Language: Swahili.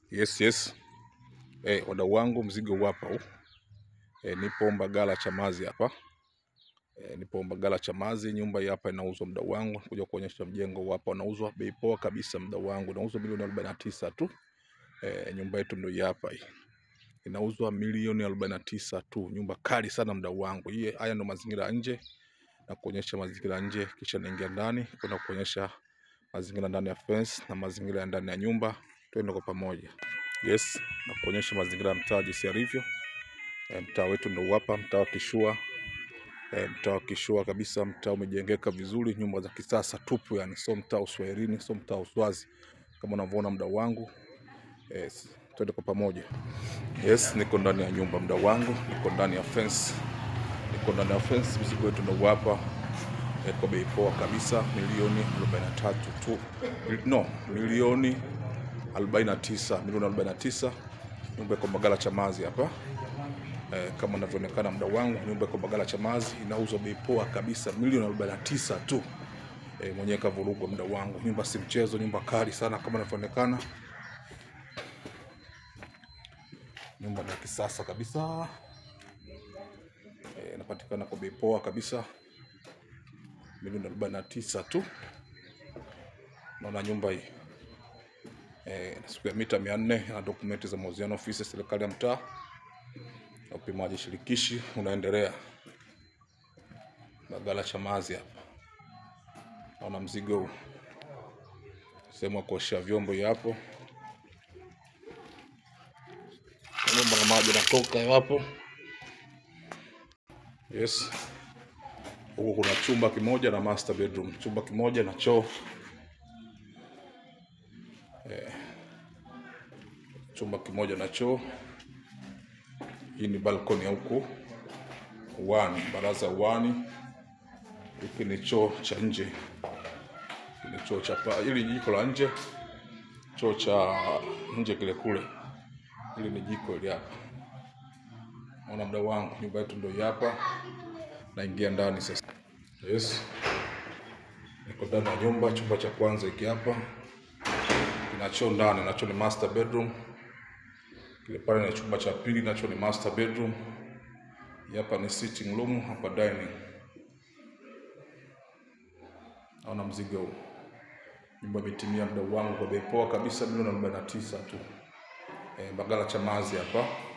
Yes, yes. Eh, wadau wangu mzigo huu hapa huu. Eh, nipo Mbagala Chamazi hapa. Eh, nipo Mbagala Chamazi, nyumba hii hapa inauzwa mdau wangu. Kuja kuonyesha mjengo huu hapa unauzwa bei poa kabisa mdau wangu. Unauzwa milioni 49 tu. Eh, nyumba yetu ndio hii hapa hii. Inauzwa milioni 49 tu. Nyumba kali sana mdau wangu. Hii haya ndo mazingira ya nje na kuonyesha mazingira ya nje kisha naingia ndani kwenda kuonyesha mazingira ndani ya fence na mazingira ya ndani ya nyumba. Twende kwa pamoja. Yes, na kuonyesha mazingira ya mtaa jinsi yalivyo. E, mtaa wetu ndo hapa, mtaa wa Kishua. E, mtaa wa Kishua kabisa, mtaa umejengeka vizuri, nyumba za kisasa tupu, yani sio mtaa uswahilini, sio mtaa uswazi kama unavyoona mdau wangu. Yes, twende kwa pamoja. Yes, niko ndani ya nyumba mdau wangu, niko ndani ya fence, niko ndani ya fence. Mzigo wetu ndo hapa e, kwa bei poa kabisa, milioni 43 tu, no, milioni 49 milioni 49 nyumba iko Mbagala Chamazi hapa eh, kama inavyoonekana mdau wangu, nyumba iko Mbagala Chamazi inauzwa bei poa kabisa milioni 49 tu. Eh, mwenyewe kavurugwa mdau wangu, nyumba si mchezo, nyumba kali sana kama inavyoonekana, nyumba ni ya kisasa kabisa eh, inapatikana kwa bei poa kabisa milioni 49 tu. Naona nyumba hii eh, siku ya mita mia nne na dokumenti za mauziano ofisi ya serikali ya mtaa na upimaji shirikishi unaendelea Mbagala Chamazi hapa. Naona mzigo huu, sehemu ya kuoshea vyombo hii hapo, bomba la maji natoka hiyo hapo. Yes, huku kuna chumba kimoja na master bedroom, chumba kimoja na choo chumba kimoja na choo. Hii ni balkoni ya huku uwani, baraza ya uwani. Hiki ni choo cha nje, Hiki ni choo cha pa, hili ni jiko la nje, choo cha nje kile kule. Hili ni jiko hili hapa. Naona mdau wangu, nyumba yetu ndio hii hapa. Naingia ndani sasa. Yes, niko ndani ya nyumba. Chumba cha kwanza hiki hapa kina choo ndani, nacho ni master bedroom kile pale ni chumba cha pili, nacho ni master bedroom. Hii Hapa ni sitting room, hapa dining. Naona mzigo huu, nyumba imetimia mdau wangu kwa bei poa kabisa, milioni arobaini na tisa tu. E, Mbagala Chamazi hapa.